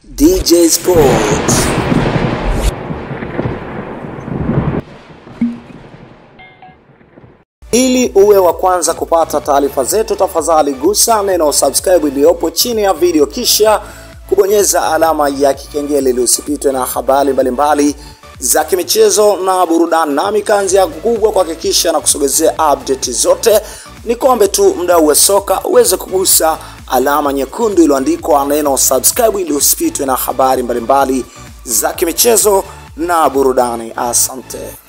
DJ Sports. Ili uwe wa kwanza kupata taarifa zetu, tafadhali gusa neno subscribe iliyopo chini ya video, kisha kubonyeza alama ya kikengele ili usipitwe na habari mbalimbali za kimichezo na burudani. Nami kazi yangu kubwa kuhakikisha na kusogezea update zote. Ni kombe tu mdau wa soka uweze kugusa alama nyekundu iliyoandikwa neno subscribe ili usipitwe na habari mbalimbali za kimichezo na burudani. Asante.